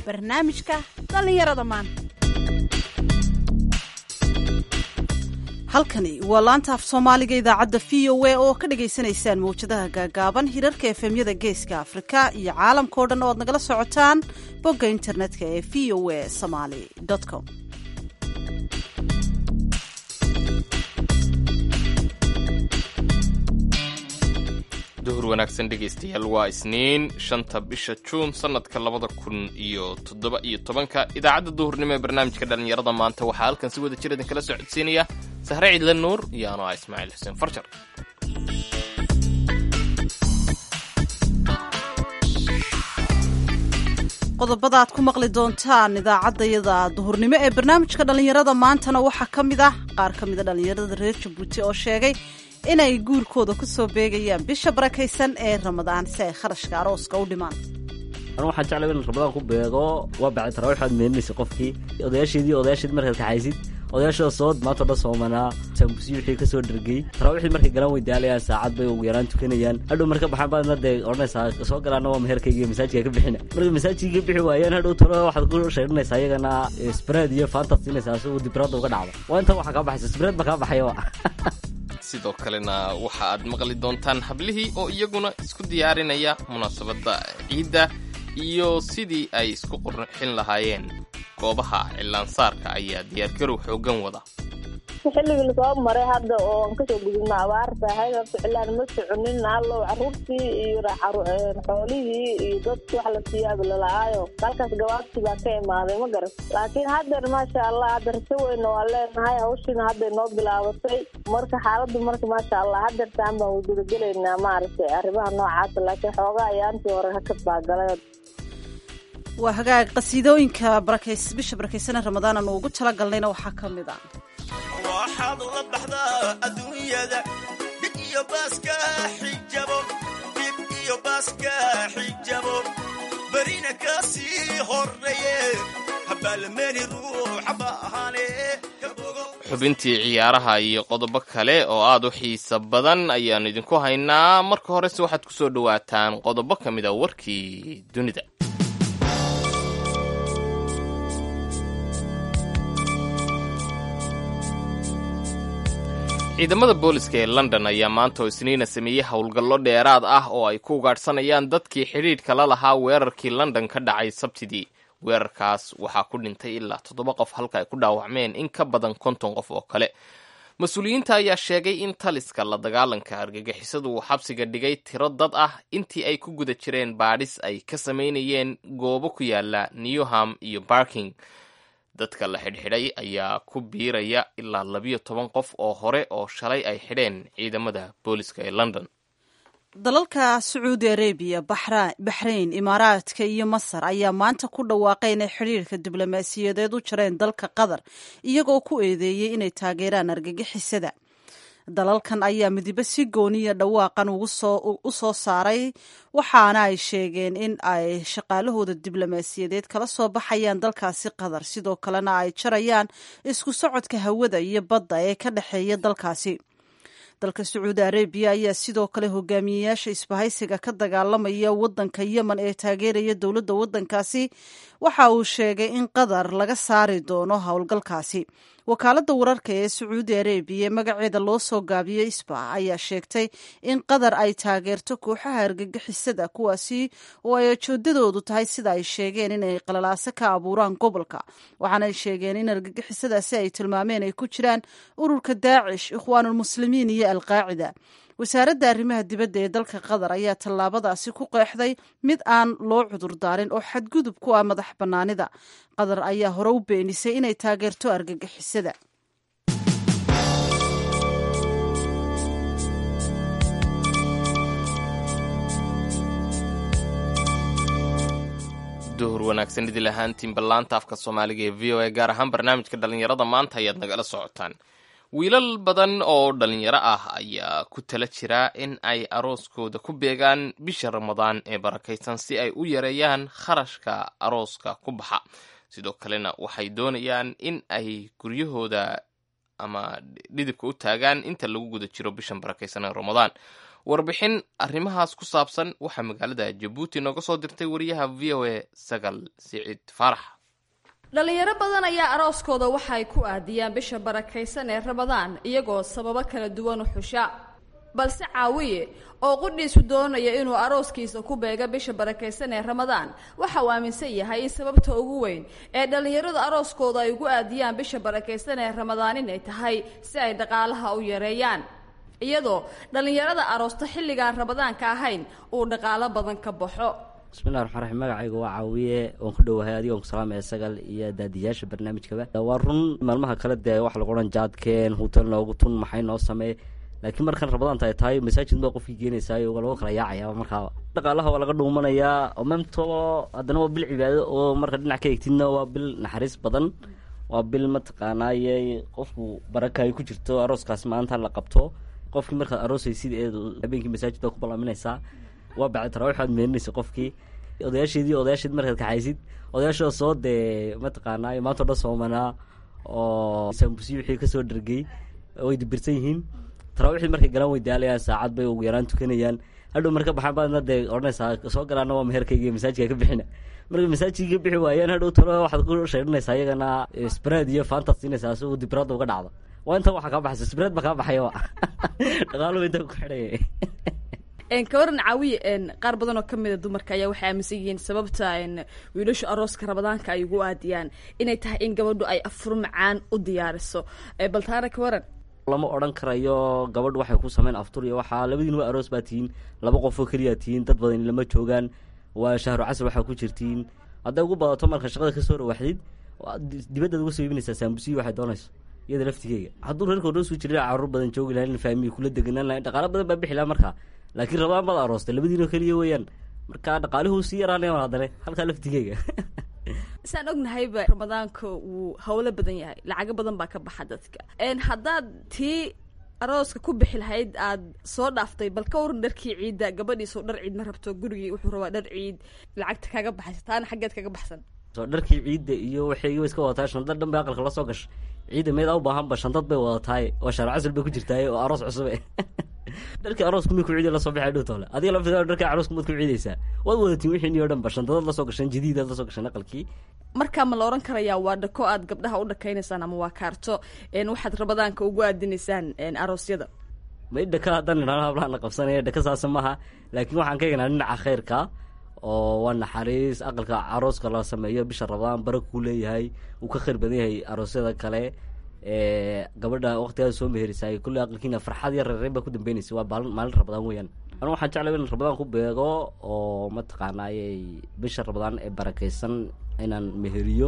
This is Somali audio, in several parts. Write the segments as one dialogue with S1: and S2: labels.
S1: barnaamijka dhallinyarada maanta
S2: halkani waa laanta af soomaaliga idaacadda v o a oo ka dhagaysanaysaan mawjadaha gaagaaban hirarka efemyada geeska afrika iyo caalamkao dhan oo aad nagala socotaan bogga internetka ee v o a somaly com
S3: duhur wanaagsan dhegaystayaal waa isniin shanta bisha juun sannadka labada kun iyo toddoba iyo tobanka idaacadda duhurnimo ee barnaamijka dhallinyarada maanta waxaa halkan si wada jir idinkala soo codsiinaya sahre ciidle nuur iyo ano ah ismaaciil xuseen farjar
S2: qodobada aad ku maqli doontaan idaacaddayada duhurnimo ee barnaamijka dhallinyarada maantana waxaa ka mid ah qaar ka mida dhallinyarada reer jabuuti oo sheegay inay guurkooda ku soo beegayaan bisha barakaysan ee ramadaan si ay kharashka arooska u dhimaan
S4: anu waxaan jeclay in ramadaan ku beego waa bacay tarawix aad meeninaysa qofkii odayaasheedii odayaasheed markaad kaxaysid odayaashooda soo maanta o dhan soomanaa saambusiyi wixii ka soo dhergey tarawixdii markay galaan way daalayaan saacad bay ugu yaraan tukanayaan hadhow marka baxaan baadna dee odhanaysaa soo galaana waa meherkayga masaajidka ka bixina marka masaajidka ka bixi waayaan hadhow talo waxaad ku sheedhanaysaa iyagana spread iyo faantaad siinaysaa si uu dibraada uga dhacdo waa intan waxaa kaa baxaysa spread ba kaa baxayaba
S3: sidoo kalena waxa aad maqli doontaan hablihii oo iyaguna isku diyaarinaya munaasabadda ciidda iyo sidii ay isku qurxin lahaayeen goobaha cilaansaarka ayaa diyaargarow xoogan wada
S5: xilligii lasoo maray hadda oo aan kasoo gudubna abaarta ahayd horta cilaan ma soconin allow caruurtii iyo xoolihii iyo dadki wax la siiyaaba lala'aayo halkaas gabaabsi baa ka imaaday ma garan laakiin haddeer maasha allah hadda raso weyna waa leenahay hawshiina hadday noo bilaabatay marka xaaladdu marka maasha allah haddeertaan baan wadudagelaynaa maaragtay arrimaha noocaasa laakiin xoogaa ayaantii hore hakad baa galay
S2: waa hagaag qasiidooyinka barakays bisha barakaysan ee ramadaan aanu ugu tala galnayna waxaa ka mid ah
S6: waxaad la baxdaa adduunyada dhib iyo baaska xijabo dhib iyo baaska xijabo berina ka sii horreeye habaalmeeni ruuxa baahane
S3: xubintii ciyaaraha iyo qodobo kale oo aad u xiisa badan ayaannu idinku haynaa marka horese waxaad ku soo dhowaataan qodobo ka mid a warkii dunida ciidamada booliska ee london ayaa maanta oo isniina sameeyey howlgallo dheeraad ah oo ay ku ugaadhsanayaan dadkii xidhiidhka la lahaa weerarkii london ka dhacay sabtidii weerarkaas waxaa ku dhintay ilaa toddoba qof halka ay ku dhaawacmeen in ka badan konton qof oo kale mas-uuliyiinta ayaa sheegay in taliska la dagaalanka argagixisadu uu xabsiga dhigay tiro dad ah intii ay ku guda jireen baadhis ay ka samaynayeen goobo ku yaala newham iyo barking dadka la xidhxidhay ayaa ku biiraya ilaa labiyo toban qof oo hore oo shalay ay xidheen ciidamada booliska ee london
S2: dalalka sacuudi arabiya baxrayn imaaraadka iyo masar ayaa maanta ku dhawaaqay inay xidhiirka diblomaasiyadeed u jareen dalka qatar iyagoo ku eedeeyey inay taageeraan argagixisada dalalkan ayaa midibo si gooniya dhawaaqan u soo saaray waxaana ay sheegeen in ay shaqaalahooda diblomaasiyadeed kala soo baxayaan dalkaasi qatar sidoo kalena ay jarayaan isku socodka hawada iyo badda ee ka dhexeeya dalkaasi dalka sacuudi arabiya ayaa sidoo kale hogaamiyeyaasha isbahaysiga ka dagaalamaya wadanka yemen ee taageeraya dowladda wadankaasi waxa uu sheegay in qatar laga saari doono howlgalkaasi wakaaladda wararka ee sacuudi arabiya magaceeda loo soo gaabiyey isba ayaa sheegtay in qatar ay taageerto kooxaha argagixisada kuwaasi oo ay ajoodadoodu tahay sida ay sheegeen inay qalalaaso ka abuuraan gobolka waxaanay sheegeen in argagixisadaasi ay tilmaameen ay ku jiraan ururka daacish ikhwaanulmuslimiin iyo alqaacida wasaaradda arrimaha dibadda ee dalka qatar ayaa tallaabadaasi ku qeexday mid aan loo cudurdaarin oo xadgudub ku ah madax bannaanida qatar ayaa hore u beenisay inay taageerto argagixisada
S3: duhur wanaagsan idil ahaantiin ballaanta afka soomaaliga ee v o a gaar ahaan barnaamijka dhallinyarada maanta ayaad nagala socotaan wiilal badan oo dhallinyaro ah ayaa ku tala jira in ay arooskooda ku beegaan bisha ramadaan ee barakaysan si ay u yareeyaan kharashka arooska ku baxa sidoo kalena waxay doonayaan in ay guryahooda ama dhidibka u taagaan inta lagu guda jiro bishan barakaysan ee ramadaan warbixin arrimahaas ku saabsan waxaa magaalada jabuuti nooga soo dirtay wariyaha v o a sagal siciid faarax
S1: dhalinyaro badan ayaa arooskooda waxa ay ku aadiyaan bisha barakaysan ee ramadaan iyagoo sababo kala duwan u xusha balse caawiye oo qudhiisu doonaya inuu arooskiisa ku beega bisha barakaysan ee ramadaan waxa uu aaminsan yahay in sababta ugu weyn ee dhallinyaradu arooskooda ay ugu aadiyaan bisha barakaysan ee ramadaan inay tahay si ay dhaqaalaha u yareeyaan iyadoo dhallinyarada aroosta xilligaan ramadaanka ahayn uu dhaqaalo badan ka baxo
S4: bismillahi raxmaan raxiim magacayga waa caawiye waan ku dhowahay adigoon ku salaamaya sagal iyo daadiyaasha barnaamijkaba waa run maalmaha kale dee waxa lagu odhan jaadkeen hutel noogu tun maxay noo samee laakiin markan ramadaanta ay tahay masaajid baa qofkii geenaysaay waa lagu kala yaacaya markaaba dhaqaalaha waa laga dhuumanayaa oo memto haddana waa bil cibaado oo marka dhinac ka egtidna waa bil naxariis badan waa bil mataqaanaaye qofku baraka ay ku jirto arooskaas maanta la qabto qofkii markaad aroosaysid ee habeenkii masaajid baa ku ballaaminaysaa waa bacdi tarawix aad meeninaysa qofkii odayaasheedii odayaasheed markaad kaxaysid odayaashoo soo dee mataqaanaaye maanta o dhan soomanaa oo saambusiyi wixii kasoo dhargey way dibirsan yihiin tarawixdii markay galaan way daalayaan saacad bay ugu yaraan tukanayaan hadhow marka baxaan baadna dee odhanaysaa soo galaana waa meherkayga iyo masaajidka ka bixina markay masaajidka ka bixi waayaan hadhow talo waxaad ku sheedhanaysaa iyagana spread iyo faantaad siinaysaa si uu dibiraadda uga dhacdo waa intan waxaa kaa baxaysa spread baa kaa baxaya dhaqaaluhu intaa ku xidhaya
S1: kawaran caawiye qaar badan oo kamida dumarka ayaa waxay aaminsan yihiin sababta wiilashu arooska ramadaanka ay ugu aadiyaan inay tahay in gabadhu ay afur macaan u diyaariso bal taana kawaran
S4: lama odhan karayo gabadh waxay ku sameyn aftur iyo waxaa labadiin waa aroos baa tihiin laba qof oo keliyaa tihiin dad badan lama joogaan waa shahru casr waxaa ku jirtiin hadday ugu badato marka shaqada kasoo rawaxdid dibaddaad uga soo iibinaysaa saambusiyi waxay doonayso iyada laftigeyga hadduu reerka odhoosu jira caruur badan joogi lahayn faamiyi kula deganaan lahayn dhaqaalo badan baa bixi laha markaa laakiin rabaan baad aroostay labadiinoo keliya weeyaan marka dhaqaalihuu sii yaraanaya haddane halkaa laftigeyga
S1: saan ognahayba ramadaanka wuu hawlo badan yahay lacago badan baa ka baxa dadka haddaad tii arooska ku bixi lahayd aad soo dhaaftay bal ka waran dharkii ciidda gabadhiisoo dhar ciid ma rabto gurigii wuxuu rabaa dhar ciid lacagta kaga baxaysa taana xaggeed kaga baxsan
S4: soo dharkii ciidda iyo waxay wa iska wadataa shandad dhan bay aqalka la soo gashay ciidda meedaa u baahanba shandad bay wadataaye oo shaar casal bay ku jirtaaye oo aroos cusube dharkii aroosku mi ku ciiday lasoo baxay dhow toole adiga laftiga dharkii aroosku maad ku ciidaysaa waad wadatiin wixiini o dhan ba shandadad lasoo gashan jadiidaad lasoo gashan aqalkii
S1: markaa ma la ohan karayaa waa dhako aad gabdhaha u dhakaynaysaan ama waa kaarto waxaad ramadaanka ugu aadinaysaan aroosyada
S4: may dhaka haddaan idhahno hablaana qabsanaya dhaka saasa maaha laakiin waxaan ka egnaa dhinaca khayrka oo waa naxariis aqalka arooska la sameeyo bisha ramadaan bara kuu leeyahay uu ka khayr badan yahay aroosyada kale gabadha waqtigaada soo meherisaay kulley aqalkiina farxad iyo reereen baa ku dambeynaysa waa baalin maalin ramadaan weeyaan anu waxaan jeclay in ramadaan ku beego oo mataqaanaaye bisha ramadaan ee barakaysan inaan meheriyo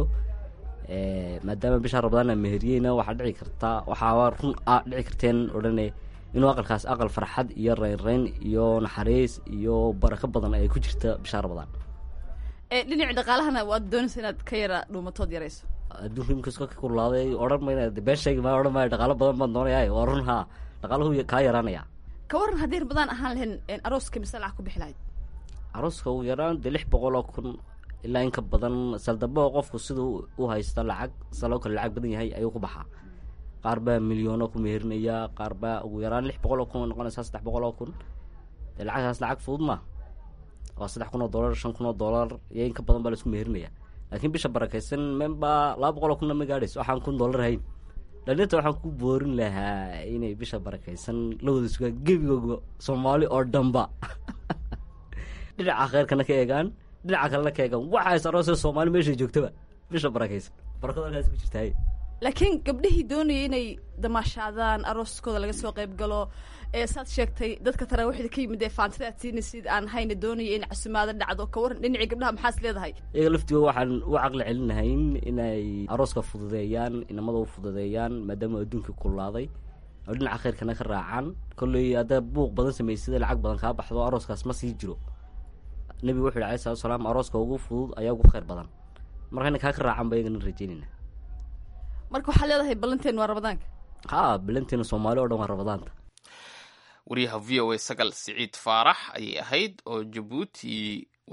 S4: maadaama bisha ramadaan aan meheriyeyna waxaa dhici kartaa waxaaba run a dhici karteen odhane inuu aqalkaas aqal farxad iyo reynreyn iyo naxariis iyo barako badan ay ku jirta bisha ramadaan
S1: dhinaci dhaqaalahana waad doonaysa inaad ka yara dhuumatood yarayso
S4: adduunka imkas ka kulaaday odhan mayna been sheegi maayo odhan maayo dhaqaalo badan baan doonaya waa run haa dhaqaaluhu kaa yaraanaya
S1: ka waran haddii ramadaan ahaan lahayn arooska mise lacag ku bixi lahayd
S4: arooska ugu yaraan dee lix boqol oo kun ilaa in ka badan saldabo qofku siduu u haysta lacag saloo kale lacag badan yahay ayuu ku baxaa qaar baa milyoono ku meherinayaa qaar baa ugu yaraan lix boqol oo kun oo noqonaysaa saddex boqol oo kun dee lacagtaas lacag fudud ma waa saddex kun oo dollar shan kun oo dollar iyo in ka badan baa laisku meherinayaa laakiin bisha barakaysan membaa laba boqol oo kunna ma gaadhayso waxaan kun dollar hayn dhalinta waxaan ku boorin lahaa inay bisha barakaysan la wada sugaan gebigooga soomaali oo dhanba dhinaca kheyrkana ka eegaan dhinaca kalena ka eegaan waxaa is aroosay soomaali meeshay joogtaba bisha barakaysan barakada halkaas ku jirtaay
S1: laakiin gabdhihii doonaya inay damaashaadaan arooskooda laga soo qayb galo ee saad sheegtay dadka taraawiixda ka yimid ee faantida aad siinaysid aan hayna doonaya in casumaado dhacdo ka waran dhinacii gabdhaha maxaas leedahay
S4: iyaga laftigooda waxaan u caqli celinahayn inay arooska fududeeyaan inamada u fududeeyaan maadaama adduunka kulaaday oo dhinaca khayrkana ka raacaan kolley haddaa buuq badan samaysada lacag badan kaa baxdo arooskaas ma sii jiro nebigu wuxu yhi alai salatu salaam arooska ugu fudud ayaa ugu khayr badan marka ina kaa ka raacan ba iyagana rajeynayna
S1: marka waxaad leedahay ballanteen waa ramadaanka
S4: ha balanteena soomaali o dhan waa ramadaanta
S3: wariyaha v o a sagal siciid faarax ayay ahayd oo jabuuti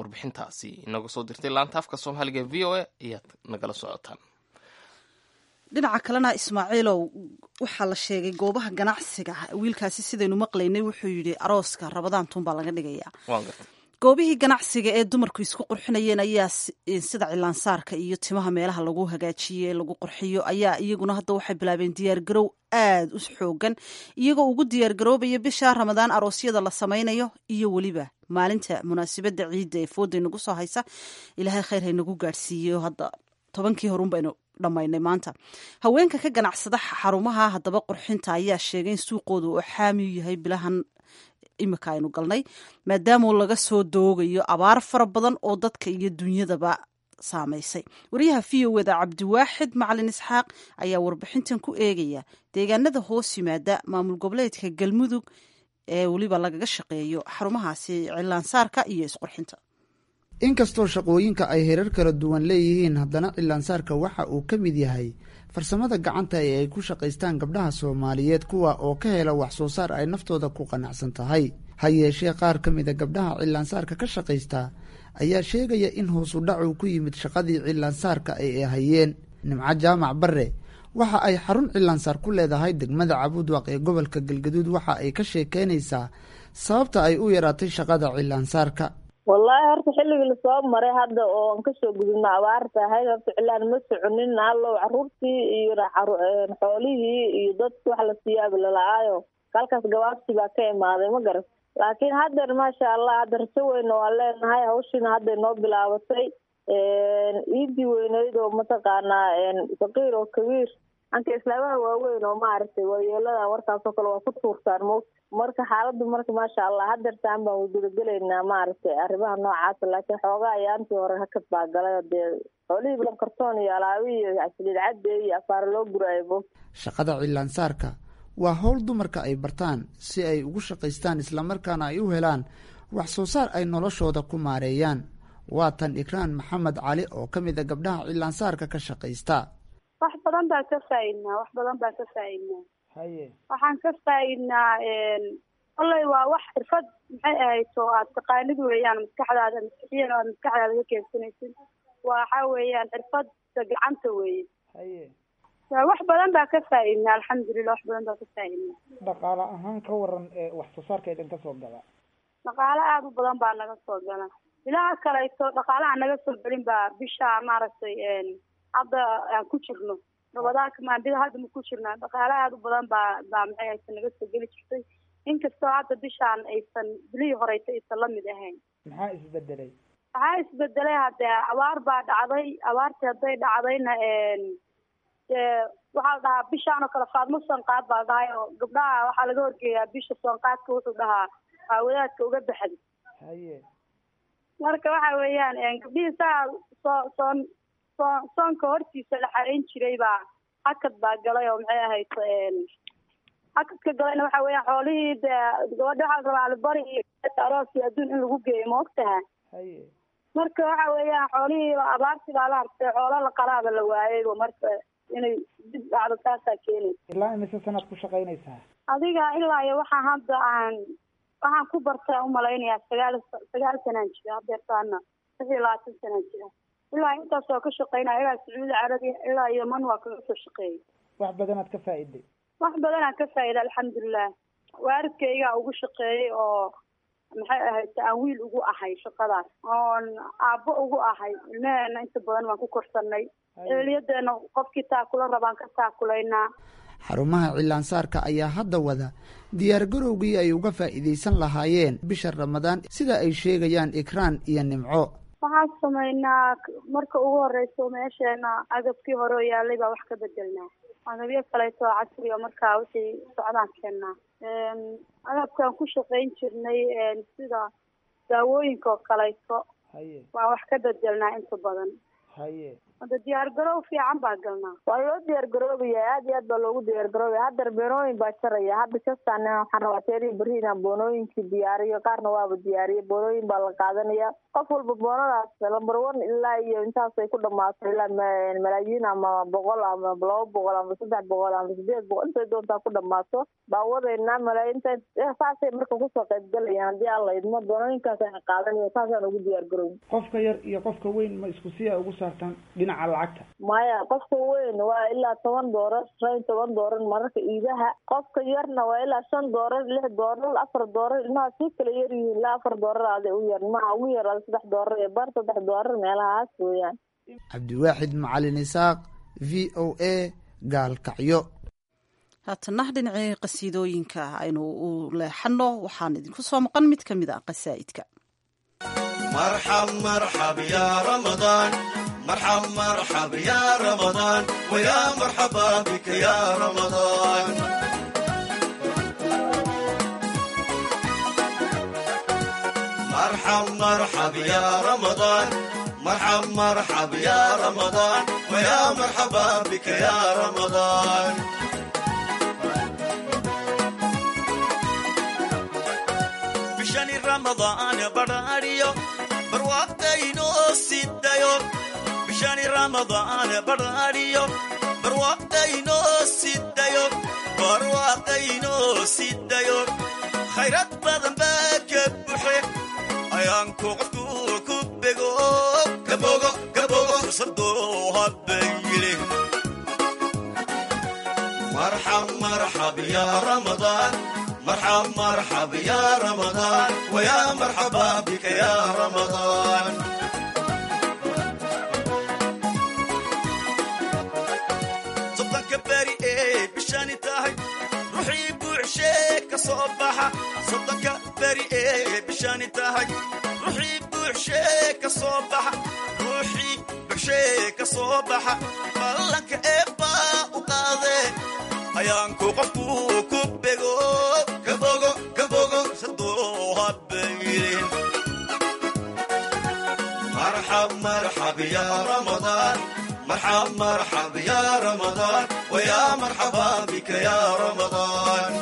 S3: warbixintaasi inaga soo dirtay laanta afka soomaaliga v o a ayaad nagala socotaan
S2: dhinaca kalena ismaaciilow waxaa la sheegay goobaha ganacsiga wiilkaasi sidaynu maqlaynay wuxuu yidhi arooska rabadaantun baa laga dhigayaa
S3: waan gartay
S2: goobihii ganacsiga ee dumarku isku qurxinayeen ayaa sida cilaansaarka iyo timaha meelaha lagu hagaajiye lagu qurxiyo ayaa iyaguna hadda waxay bilaabeen diyaargarow aada u xoogan iyagoo ugu diyaargaroobaya bisha ramadaan aroosyada la samaynayo iyo weliba maalinta munaasabadda ciidda ee fooday nagu soo haysa ilaahay khayr haynagu gaadhsiiyo hadda tobankii horun baynu dhammaynay maanta haweenka ka ganacsada xarumaha haddaba qurxinta ayaa sheegay in suuqooda oo xaami u yahay bilahan imika aynu galnay maadaama laga soo doogayo abaar fara badan oo dadka iyo dunyadaba saamaysay wariyaha v o eda cabdiwaaxid macalin isxaaq ayaa warbixintan ku eegaya deegaanada hoos yimaada maamul goboleedka galmudug ee weliba lagaga shaqeeyo xarumahaasi cilaansaarka iyo isqurxinta
S7: inkastoo shaqooyinka ay herar kala duwan leeyihiin haddana cilaansaarka waxa uu ka mid yahay farsamada gacanta ee ay ku shaqaystaan gabdhaha soomaaliyeed kuwa oo ka hela wax soo saar ay naftooda ku qanacsan tahay ha yeeshee qaar ka mida gabdhaha cilaansaarka ka shaqaysta ayaa sheegaya in hoosu dhacu ku yimid shaqadii cilaansaarka ay hayeen nimco jaamac barre waxa ay xarun cilaansaar ku leedahay degmada cabuudwaq ee gobolka galgaduud waxa ay ka sheekeynaysaa sababta ay u yaraatay shaqada cilaansaarka
S5: wallaahi horta xilligii lasoo maray hadda oo aan kasoo gudubna abaarta ahayd horta cilaan ma soconin allow caruurtii iyo xoolihii iyo dadki wax la siiyaabi lala'aayo halkaas gabaabsi baa ka imaaday ma garat laakiin haddeer maasha allah hadda rajo weyna waa leenahay hawshiina hadday noo bilaabatay iidii weyneyd oo mataqaanaa saqiir oo kabiir anka islaamaha waaweyn oo maaragtay waayeeladan warkaasoo kale waa ku tuurtaan mo marka xaaladdu marka maasha allah hadeertaan baan gudagelaynaa maaragtay arrimaha noocaasa laakiin xoogaa ayaantii hore hakad baa galay dee xoolihii bilan kartoon iyo alaabi iyo saliid cadde iyo afaara loo guraayo
S7: shaqada cilaansaarka waa howl dumarka ay bartaan si ay ugu shaqaystaan islamarkaana ay u helaan wax soo saar ay noloshooda ku maareeyaan waa tan ikraan maxamed cali oo ka mid a gabdhaha cilaansaarka ka shaqaysta
S8: wax badan baan ka faaidnaa wax badan baan ka faaidnaa
S7: haye
S8: waxaan ka faaidnaa kolley waa wax xirfad maxay ahayd oo aad taqaanid weeyaan maskaxdaada maskixiyan aad maskaxdaada ka keensanaysid waxa weeyaan xirfadda gacanta weeye
S7: haye
S8: wax badan baa ka faaidnaa alxamdulilah wax badan baa ka faaidnaa
S7: dhaqaale ahaan ka waran wax soo saarka idin ka soo gala
S8: dhaqaale aada u badan baa naga soo gala ilaha kaleeto dhaqaalaha naga soo gelin baa bisha maaragtay hadda aan ku jirno rabadaanka maandida hadda ma ku jirnaa dhaqaale aada u badan baa baa maxay haysa naga soo geli jirtay inkastoo hadda bishaan aysan bilihii horeysa aysan lamid ahayn
S7: maxaa isbedelay
S8: waxaa isbedelay haddee abaar baa dhacday abaartii hadday dhacdayna dee waxaa la dhahaa bishaan oo kale faadmo soonqaad baa la dhahay oo gabdhaha waxaa laga horgeeyaa bisha soonqaadka wuxuu dhahaa aawadaadka uga baxday
S7: haye
S8: marka waxa weeyaan gabdhihii saa soo soon soo soonka hortiisa la xareyn jiray baa hakad baa galay oo maxay ahayd hakadka galayna waxa weeyaan xoolihii dee gabadha waxaa la rabaa alibari iyo aroos iyo adduun in lagu geeyo ma ogtaha
S7: haye
S8: marka waxa weeyaan xoolihii abaartii baa la hartay xoolo la qalaaba la waayay marka inay dib dhacdo taasaa keenay
S7: ilaa imise sanaad ku shaqaynaysaa
S8: adiga ilaa iyo waxaan hadda aan waxaan ku barta umalaynayaa sagaal sagaal sanaan jira hadeertaana lix iyo labaatan sanaan jira ilaa intaas waa ka shaqeynaya ilaa sacuudi carabiya ilaa yeman waa kaga soo shaqeeyay
S7: wax badanaad ka faa'iday
S8: wax badanaan ka faa'ida alxamdulilah waalidkaygaa ugu shaqeeyey oo maxay ahayd aan wiil ugu ahay shaqadaas oon aabbo ugu ahay ilmaheena inta badan waan ku korsanay eeliyadeena qofkii taakula rabaan ka taakulaynaa
S7: xarumaha cilaansaarka ayaa hadda wada diyaargarowgii ay uga faa'iidaysan lahaayeen bisha ramadaan sida ay sheegayaan ikraan iyo nimco
S8: waxaan samaynaa marka ugu horeyso meesheena agabkii hore oo yaalay baa wax ka bedelnaa agabyo kaleeto oo casriga markaa wixii socdaan keennaa agabkaan ku shaqayn jirnay sida daawooyinka oo kaleeto
S7: haye
S8: waan wax ka bedelnaa inta badan
S7: haye
S8: hadda diyaar garow fiican baa galnaa
S5: waa loo diyaar garoobaya aad iyo aad baa loogu diyaar garoobaya haddar beenooyin baa jaraya hadda kastaan waxaan rabaa teerihi berri inaan boonooyinkii diyaariyo qaarna waaba diyaariyo boonooyin baa la qaadanaya qof walba boonadaas lamber one ilaa iyo intaasay ku dhamaato ilaa malaayiin ama boqol ama laba boqol ama saddex boqol ama sideed boqol intay doontaa ku dhamaato baa wadaynaa malaayiinta saasay marka kusoo qaybgalayaan haddii aan la idmo boonooyinkaas aan qaadanaya saasaan ugu diyaar garoobi
S9: qofka yar iyo qofka weyn ma isku si a ugu saartaan dhinaca dhinaca lacagta
S5: maya qofka weyn waa ilaa toban doorar shan iyo toban doorar mararka iidaha qofka yarna waa ilaa shan doorar lix doorar afar doorar ilmaha sii kala yar yihiin ilaa afar doorar aday u yar ilmaha ugu yar ada saddex doorar iyo bar saddex doorar meelahaas weeyaan
S7: cabdiwaaxid macalin isaaq v o a gaalkacyo
S2: haatana dhinacii qasiidooyinka aynu u leexano waxaan idinku soo maqan mid ka mid a qasaa'idka
S6: مرحب مرحب يا رمضان مرحب مرحب يا رمضان ويا مرحبا بك يا رمضان مرحب مرحب يا رمضان مرحب مرحب يا رمضان ويا مرحبا بك يا رمضان bishani ramadaan badhaadhiyo barwaaqdaynoo sidayo bishani ramadaan badhaadhiyo barwaaqdaynoo sidayo barwaaqdaynoo sidayo khayrad badan baa ka buxe ayaanku qofku ku bego kabogo kabogo fursadoo habayile marxab marxab ya ramadaan مرحب مرحب يا رمضان ويا مرحبا بك يا رمضان صدق بري ايه بشاني تاهي روحي بوعشيك صباحة صدق بري ايه بشاني تاهي روحي بوعشيك صباحة روحي بوعشيك صباحة بلك إبا وقاضي ayaanku qofku ku bego kabogo kabogo sadoo habayrin marxab marxab ya ramadaan marxab marxab ya ramadaan waya marxaba bika ya ramadaan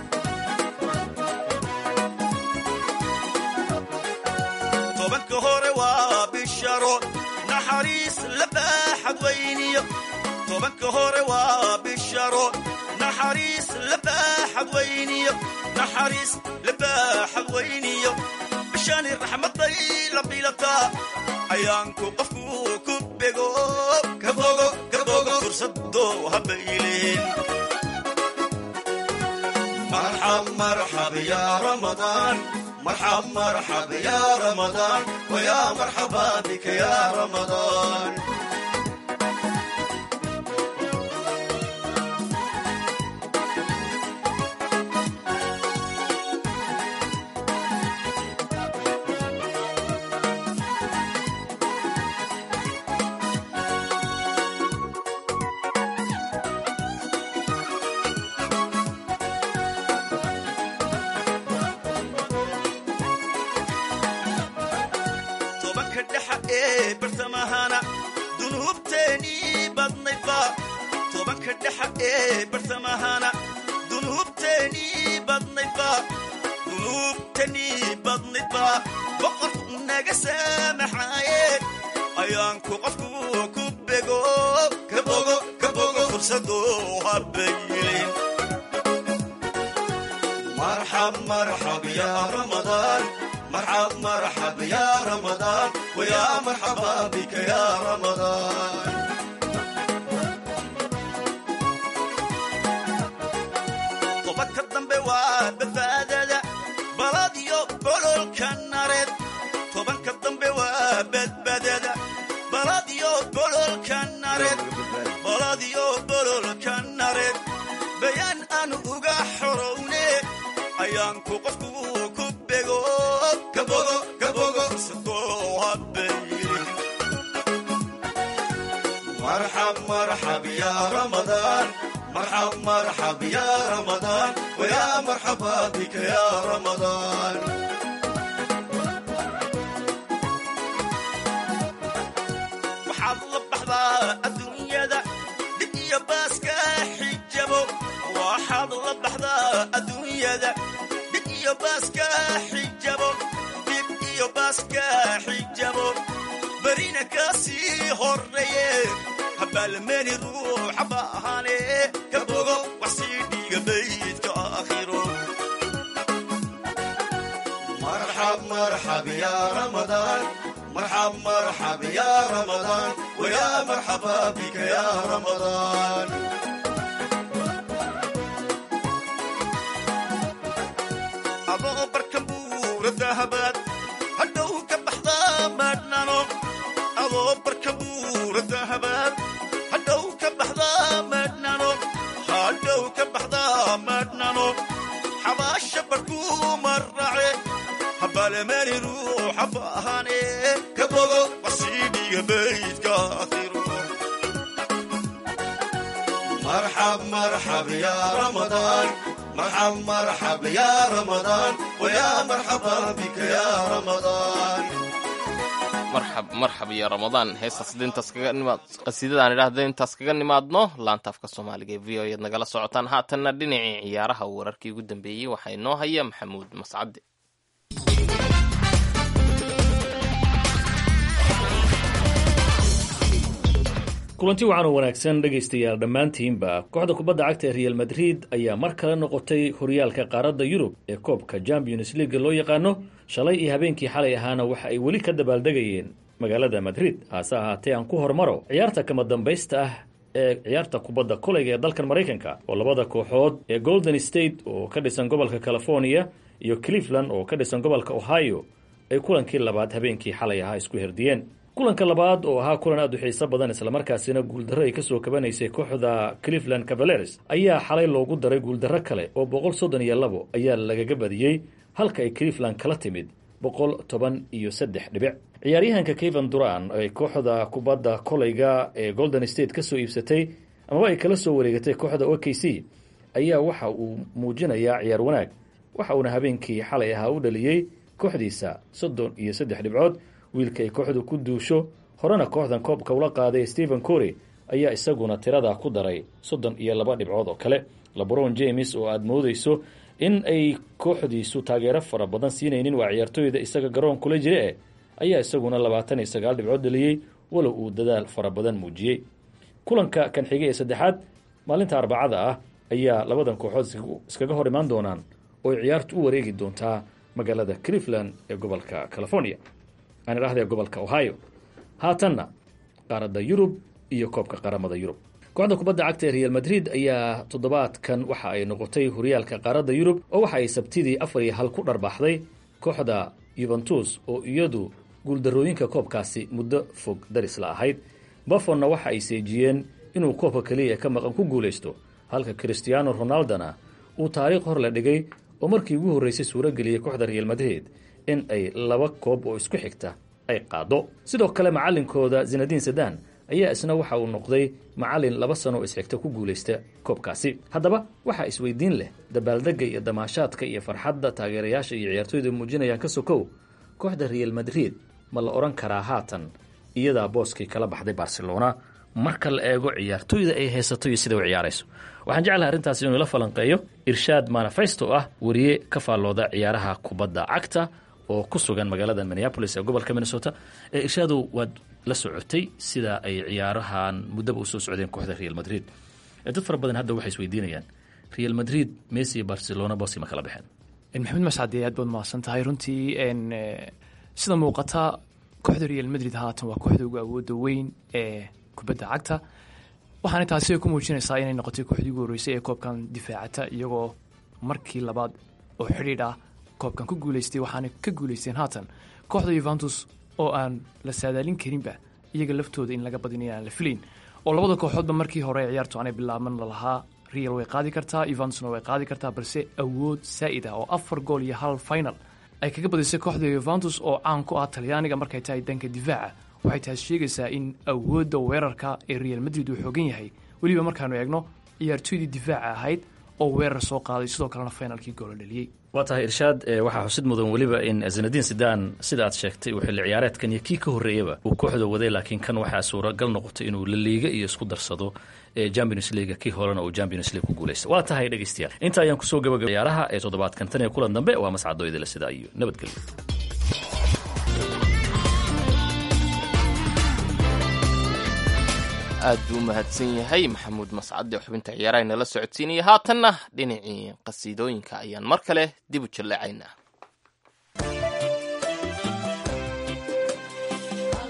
S6: tobanka hore waa bisharo naxariis la baaxad weyniyo tobanka hore waa bisharo naxariis la baaxad weyniyo naxariis la baaxad weyniyo bishani raxmaday la bilataa ayaanku qofku ku bego kabogo kabogo fursadoo habayleen marxab marxab ya ramadaan marxab marxab ya ramadaan waya marxaba bika ya ramadaan tobanka dhexa ee bartamahana dunuubteenii badnaydba tobanka dhexa ee bartamahana dunuubteenii badnaydba dunuubteenii badnaydba boqorku naga saamaxaaye ayaanku qofku ku bego kabogo kabogo fursadoo habayilin marxab marxab ya ramadaan مرحب مرحب يا رمضان ويا مرحبا بك يا رمضان طبك الضنب وبدبادة بلاديو بلول كنارد طبك الضنب وبدبادة بلاديو بلول كنارد بلاديو بلول كنارد بيان أن أوغا حروني أيانكو قفكو كبغو كبغو كبغو سدو هبيري مرحب مرحب يا رمضان مرحب مرحب يا رمضان ويا مرحبا بك يا رمضان waxaad la baxdaa adduunyada dhib iyo baaska xijabo waxaad la baxdaa adduunyada dhib iyo baaska xijabo dhib iyo baaska xijabo berina kasii horeeye habaalmeeni ruuxa baahane ka bogo wax sii dhiiga baydka aakhiro marxab marxab ya ramadaan مرحب مرحب مرحب يا رمضان ويا مرحبا بك يا رمضان adoo barka buura dahabaad hadhow ka baxdaa maadhnano adoo barka buura dahabaad hadhow ka baxdaa maadhnano hadhow ka baxdaa maadhnano xabaasha barkuu marrace habalemani ruuxa faahane ka bogo wasiidhiga baydka akhiro مرحب مرحب يا رمضان مرحب مرحب يا رمضان ويا مرحبا بك يا رمضان
S3: marxab marxab iyo ramadaan heestaas hadda intaas kaga nimaad qasiidadaan idhaahda intaas kaga nimaadno laanta afka soomaaliga ee v o eed nagala socotaan haatanna dhinacii ciyaaraha wararkii ugu dambeeyey waxaa inoo haya maxamuud mascade
S9: kulanti wacan oo wanaagsan dhegaystayaal dhammaantiinba kooxda kubadda cagta ee real madrid ayaa mar kale noqotay horyaalka qaaradda yurub ee koobka champions leaga loo yaqaano shalay iyo habeenkii xalay ahaana waxa ay weli ka dabaaldegayeen magaalada madrid hase ahaatee aan ku hormaro ciyaarta kama dambaysta ah ee ciyaarta kubadda kolayga ee dalkan maraykanka oo labada kooxood ee golden state oo ka dhisan gobolka california iyo cleveland oo ka dhisan gobolka ohio ay kulankii labaad habeenkii xalay ahaa isku herdiyeen kulanka labaad oo ahaa kulan aad u xiiso badan islamarkaasina guuldarro ay kasoo kabanaysay kooxda cleveland cavaleres ayaa xalay loogu daray guuldarro kale oo boqol soddon iyo labo ayaa lagaga badiyey halka ay cleveland kala timid boqol toban iyo saddex dhibic ciyaaryahanka kevan duran ay kooxda kubadda kolayga ee golden state kasoo iibsatay amaba ay kala soo wareegatay kooxda o k c ayaa waxa uu muujinayaa ciyaar wanaag waxa uuna habeenkii xalay ahaa u dhaliyey kooxdiisa soddon iyo saddex dhibcood wiilka ay kooxdu ku duusho horena kooxdan koobka ula qaaday stephen cory ayaa isaguna tirada ku daray soddon iyo laba dhibcood oo kale lebron james oo aada moodeyso in ay kooxdiisu taageero fara badan siinaynin waa ciyaartooyda isaga garoon kula jira eh ayaa isaguna labaatan iyo sagaal dhibcood dhaliyey walow uu dadaal fara badan muujiyey kulanka kan xigay ee saddexaad maalinta arbacada ah ayaa labadan kooxood iskaga hor imaan doonaan oo ay ciyaartu u wareegi doontaa magaalada cleveland ee gobolka california aan idhaahda gobolka ohio haatanna qaaradda yurub iyo koobka qaramada yurub kooxda kubadda cagta ee real madrid ayaa toddobaadkan waxa ay noqotay horyaalka qaaradda yurub oo waxa ay sabtidii afar iyo hal ku dharbaaxday kooxda yuventus oo iyadu guuldarooyinka koobkaasi muddo fog daris la ahayd bafonna waxa ay seejiyeen inuu koobka keliya ka maqan ku guulaysto halka christiano ronaldona uu taariikh hor la dhigay oo markii ugu horreysay suurageliyey kooxda real madrid in ay laba koob oo isku xigta ay qaado sidoo kale macalinkooda zinadiin sadan ayaa isna waxa uu noqday macalin laba sano oo isxigta ku guulaysta koobkaasi haddaba waxaa isweydiin leh dabaaldega iyo damaashaadka iyo farxadda taageerayaasha iyo ciyaartooyda muujinayaan ka sokow kooxda real madrid ma la odhan karaa haatan iyadaa booskii kala baxday barcelona marka la eego ciyaartooyda ay haysato iyo sida u ciyaarayso waxaan jeclahay arrintaasi inuu ila falanqeeyo irshaad manifesto ah wariye ka faallooda ciyaaraha kubadda cagta oo ku sugan magaalada minneapolis ee gobolka minnesota ee irshaadow waad la socotay sida ay ciyaarahan muddaba usoo socdeen kooxda real madrid dad fara badan hadda waxay isweydiinayaan real madrid messi iyo barcelona boosi ma kala baxeen
S10: maxamed mascade aad baad mahadsan tahay runtii sida muuqata kooxda real madrid haatan waa kooxda ugu awooda weyn ee kubadda cagta waxaana taasi ku muujinaysaa inay noqotay kooxdii ugu horreysay ee koobkan difaacata iyagoo markii labaad oo xidhiidh ah koobkan ku guuleystay waxaana ka guuleysteen haatan kooxda yuventus oo aan la saadaalin karinba iyaga laftooda in laga badin inaan la filayn oo labada kooxoodba markii hore ciyaartu aanay bilaaban lalahaa real way qaadi kartaa yuventusna way qaadi kartaa balse awood saa'id ah oo afar gool iyo hal final ay kaga badisay kooxda yuventus oo caan ku ah talyaaniga markay tahay danka difaaca waxay taas sheegaysaa in awoodda weerarka ee real madrid uu xoogan yahay weliba markaanu eegno ciyaartooydii difaaca ahayd oo weerar soo qaaday sidoo kalena finalkii goola dhaliyey
S9: waa tahay irshaad waxaa xusid mudan weliba in zinadiin sidan sida aad sheegtay uu xilli ciyaareedkan iyo kii ka horreeyaba uu kooxda waday laakiin kan waxaa suuragal noqotay inuu la liiga iyo isku darsado champions leaga kii horena uu champions league ku guulaysta waa tahay dhegeystayaal inta ayaan kusoo gabagaba ciyaaraha ee toddobaadkan tan iyo kulan dambe waa mascado idila sidaa iyo nabadgelyo
S3: aad buu u mahadsan yahay maxamuud mascade xubinta ciyaaraha inala socodsiinaya haatanna dhinacii qasiidooyinka ayaan mar kale dib u jalleecaynaa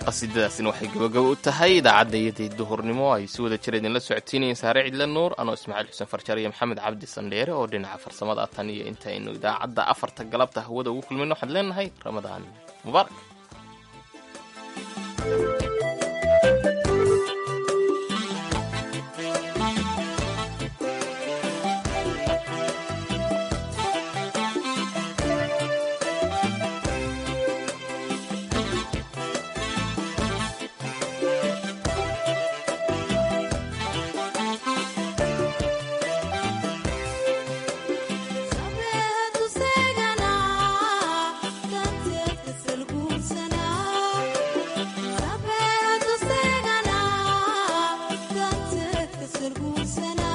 S3: qasiidadaasina waxay gabagabo u tahay idaacadda iyaday duhurnimo ay si wada jir idinla socotiinayeen saare cidle nuur anoo ismaaciil xuseen farjar iyo maxamed cabdi sandheere oo dhinaca farsamada tan iyo intaynu idaacadda afarta galabta hawada ugu kulmayno waxaan leenahay ramadaan mubaarak
S11: Sana